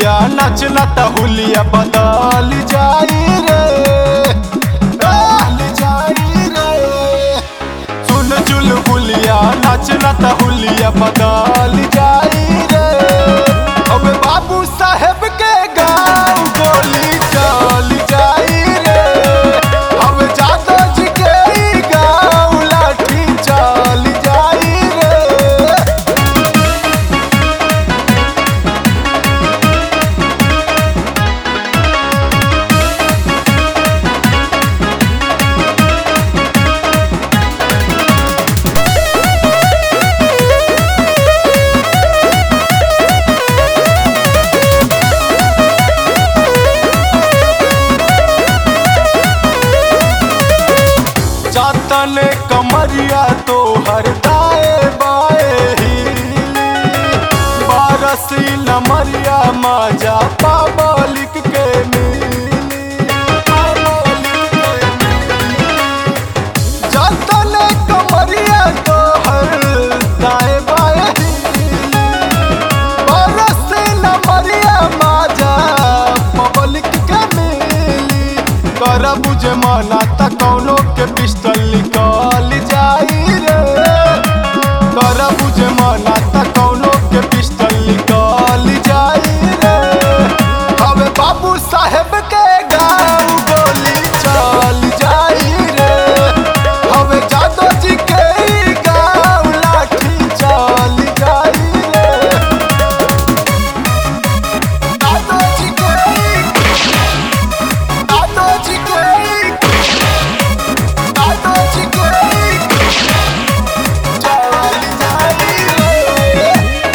हुलिया नचना त हुलिया बदल जाई रे बदल जाई रे सुन चुल हुलिया नचना त हुलिया बदल जाई रे अब बाबू साहेब के गाँव गोली चल जाई रे अब जादव जी के ई गाँव लाठी चल जाई रे जातन कमरिया तो हर दाए बाए हिली बारसी नमरिया माजा पाबलिक के मिली पाबलिक के मिली। जातन कमरिया तो हर दाए बाए हिली बारसी नमरिया माजा पब्लिक के मिली कर बुझे मना त कौनो के पिस्टल निकल जाई रे कर बुझे मना त कौनो के पिस्टल निकल जाई रे हवे बाबू साहेब के गाँव गोली चल जाई रे हवे जादव जी के ई गाँव लाठी चल जाई रे जादव जी के ई Tato Chicken! Tato Chicken! Charlie Charlie!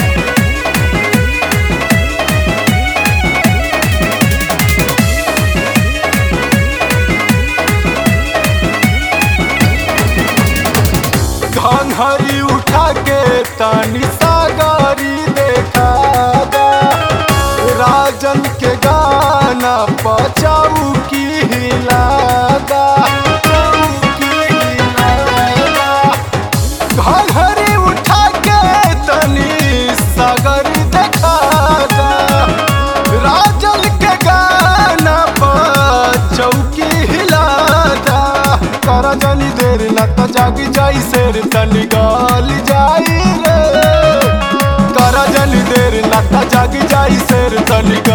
घंघरी उठा के तनी सागरी देखा दा। राजन के गाना बचाऊ की हिलादा चौकी हिलादा। घंघरी उठा के तनी सागरी देखा दा। राजन के गाना चौकी हिलादा कर जनी देर न त जागी जाई शेर तनी गाल जाई रे कर जनी देर न त जागी जाई शेर तनी